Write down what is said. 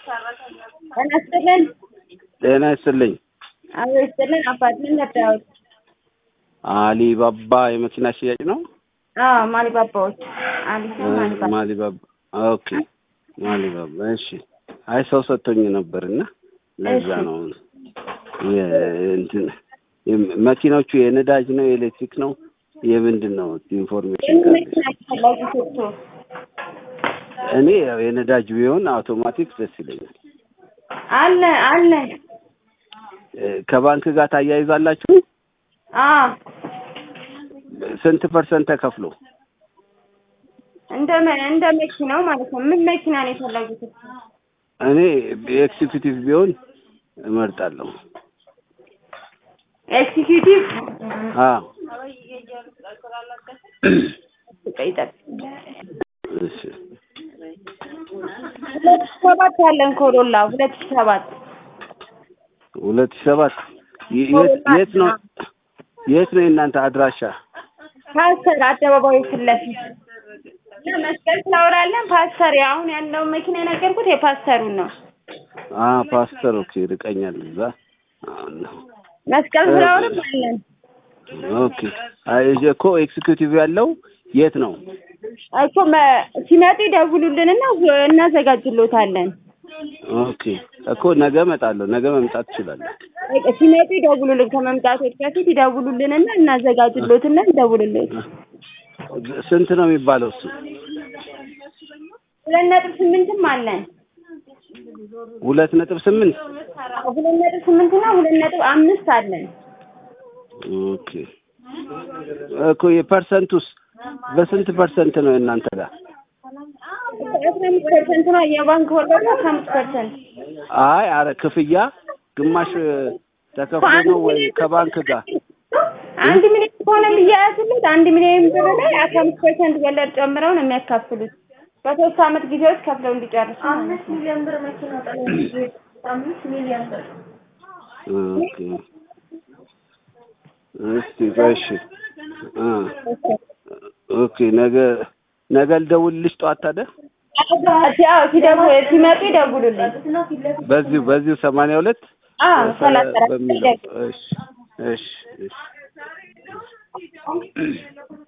ጤና ይስጥልን። ጤና ይስጥልኝ። አዎ ይስጥልን። አፓርትመንት ነበር። አሊባባ የመኪና ሽያጭ ነው? አዎ ማሊባባዎች አሊስ ማሊባባ ማሊባባ ኦኬ። ማሊባባ እሺ። አይ ሰው ሰጥቶኝ ነበርና ለዛ እሺ። ነው የ- እንትን የም- መኪናዎቹ የነዳጅ ነው የኤሌክትሪክ ነው የምንድን ነው ኢንፎርሜሽን የምን ካለ መኪና ፈላጊ ሶቶ እኔ ያው የነዳጅ ቢሆን አውቶማቲክ ደስ ይለኛል። አለ አለ እ፣ ከባንክ ጋር ታያይዛላችሁ? አዎ ስንት ፐርሰንት ተከፍሎ? እንደ መ- እንደ መኪናው ማለት ነው። ምን መኪና ነው የፈለጉት? እኔ ኤክሲኪዩቲቭ ቢሆን እመርጣለሁ። ኤክሲኪዩቲቭ አዎ ይጠብ እሺ። ሁለት ሺህ ሰባት ያለን ኮሮላ ሁለት ሺህ ሰባት ሁለት ሺህ ሰባት የ- የት የት ነው የት ነው የእናንተ አድራሻ? ፓስተር አደባባዩ ፊት ለፊት እና መስቀል ፍላወር አለን። ፓስተር አሁን ያለውን መኪና የነገርኩት የፓስተሩን ነው። አ ፓስተር ኦኬ፣ ርቀኛል እዛ። አሁን ነው መስቀል ፍላወርም አለን። ኦኬ። አይ እዚህ እኮ ኤክሲኪዩቲቭ ያለው የት ነው? እኮ መ- ሲመጡ ይደውሉልንና እናዘጋጅሎታለን። ኦኬ እኮ ነገ እመጣለሁ። ነገ መምጣት እችላለሁ። በቃ ሲመጡ ይደውሉልን። ከመምጣቶች በፊት ይደውሉልንና እናዘጋጅሎትና እንደውልሎት። ስንት ነው የሚባለው እሱ? ሁለት ነጥብ ስምንትም አለን። ሁለት ነጥብ ስምንት ሁለት ነጥብ ስምንትና ሁለት ነጥብ አምስት አለን። ኦኬ እኮ የፐርሰንቱስ በስንት ፐርሰንት ነው እናንተ ጋር? አስራ አምስት ፐርሰንት ነው የባንክ ወለዱ አስራ አምስት ፐርሰንት አይ አረ ክፍያ ግማሽ ተከፍሎ ነው ወይ ከባንክ ጋር? አንድ ሚሊዮን ከሆነ የሚያያዝሉት አንድ ሚሊዮን ብር ላይ አስራ አምስት ፐርሰንት ወለድ ጨምረው ነው የሚያካፍሉት በሶስት አመት ጊዜ ውስጥ ከፍለው እንዲጨርሱ ማለት ነው። ሚሊዮን ብር መኪና አምስት ሚሊዮን ብር ኦኬ እስቲ ቆይ እሺ አ ኦኬ ነገ ነገ ልደውልልሽ ጠዋት ታዲያ ያው ሲደውሉ ሲመጡ ይደውሉልኝ። በዚሁ በዚሁ ሰማንያ ሁለት አዎ ሰላሳ አራት በሚለው እሺ እሺ እሺ